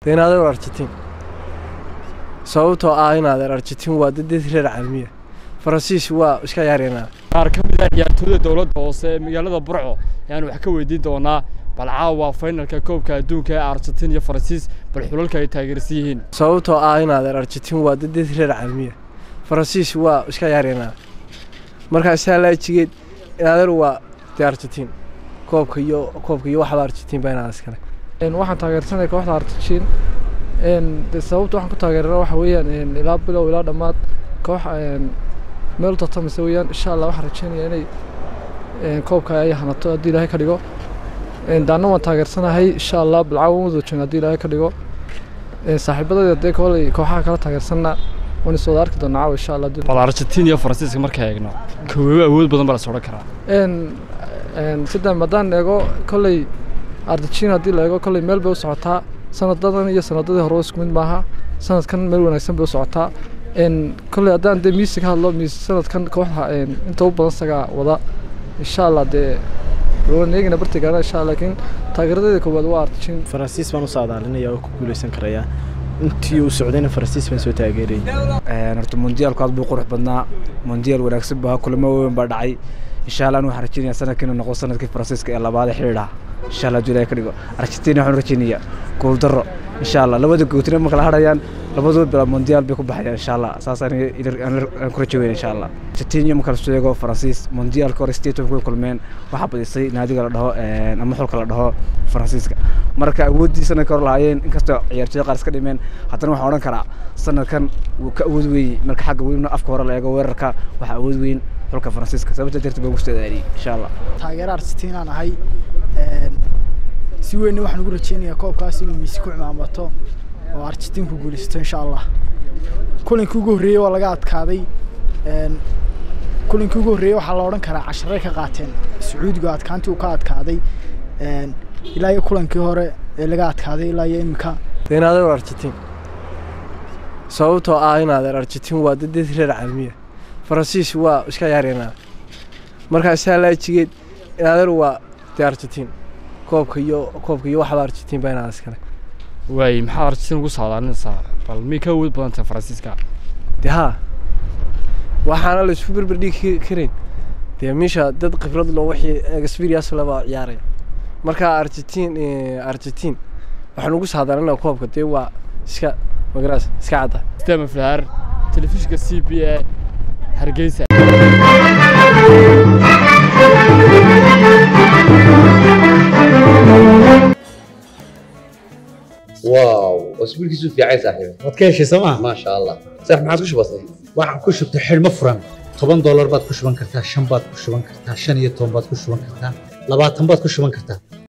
dee in adeer argentiin sababtoo ah in adeer argentiin waa dad dad reer caalamiya faransiis waa iska yaaryanaa qaar ka mid ah ciyaartooyda dowladda hoose ee magaalada burco ayaan wax ka weydiin doonaa bal caawa faynalka koobka adduunka ee argentiin iyo faransiis bal xulalka ay taageersan yihiin sababtoo ah in adeer argentiin waa dad dad reer caalamiya faransiis waa iska yaaryanaa markaa saa laajigeed in adeer waa dee argentiin koobka iyo koobka iyo waxba argentiin baa inaad iskale waxaan taageersanaya kooxda argentiin de sababta waxaan ku taageerana waxa weeyaan ilaa bilow ilaa dhammaad koox meel u tartamaysa weeyaan insha allah waxaan rajeynaya inay koobka ay hanato haddii ilaahay ka dhigo daana waan taageersanahay insha allah bilcaawa wada joogna haddii ilaahay ka dhigo saaxiibadayda dee koley kooxaha kala taageersanna waan is wada arki doonaa caawa insha allah bal argentiin iyo faransiiska marka eegno koowabe awood badan baa la sodhan karaa sidan haddaan eego koley argentiin haddii la eego koley meel bay u socotaa sanadadan iyo sanadadii hore isku mid maaha sanadkan meel wanaagsan bay u socotaa koley haddaan dee miisi ka hadlo miisi sanadkan kooxda inta u badan sagaa wada insha allah dee waan eegina bartigaana insha allah laakiin taageeradeeda koowaad waa argentiin faransiis baan u saadaalinaya oo ku guuleysan karaya intii uu socdayna faransiis baan soo taageerayay horta mondiyaalku aad buu qurux badnaa mondiyaal wanaagsan baa kulamo weyn baa dhacay insha allah waxaan rajeynaya sanadkiina noqdo sanadkii faransiiska ee labaad ee xidhiidha insha allah july ka dhigo argentina waxaan rajeynaya gool darro insha allah labada gootina ma kala hadhayaan labadooda bilaa mondiyaal bay ku baxayaan insha allah saasaan ku rajo weyna insha allah argentina ma kala sheego faransiis mondiyaalka hore staton way kulmeen waxaa badisay naadiga la dhaho ama xulka la dhaho faransiiska marka awooddii sanadka hore lahaayeen inkastoo ciyaartooy qaar iska dhimeen haddana waxaan odhan karaa sanadkan wuu ka awood weeyey marka xagga welina afka hore la eego weerarka waxaa awood weyn xulka faransiiska sababta darteed baan kusoo aadiyey insha allah taageero argentinaan ahay si weynna waxaan ugu rajeynayaa koobkaas inuu miisi ku cimaamato oo argentiin ku guulaysato insha allah kulankii ugu horreeyey waa laga adkaaday kulankii ugu horreeyey waxaa la odhan karaa casharay ka qaateen sacuudiga adkaantii uu ka adkaaday ilaa iyo kulankii hore ee laga adkaaday ilaa iyo imika dee in adeer argentiin sababtoo ah in adeer argentiin waa dad dad reer caalamiya faransiis waa iska yaaryanaa markaa saa laajigeed in adeer waa dee argentiin koobka iyo koobka iyo waxba argentiin baa inaad iskale waay maxaad argentiin ugu saadaalinaysaa bal miyay ka awood badan tahay faransiiska dee haa waxaana la isku berber dhigi karayn dee meesha dad khibrad loo wixii experience laba ciyaaraya marka argentiin argentiin waxaan ugu saadaalinaa koobka dee waa iska magaraas iska cadda stema flaar telefishinka c b a hargeysa واو اسبوع كيسو في عايز صاحبي waad ka heshay sooma ما شاء الله صح ما عادش بسيط waxaan ku shubtay xidhmo furan toban doolar baad ku shuban kartaa shan baad ku shuban kartaa shan iyo toban baad ku shuban kartaa labaatan baad ku shuban kartaa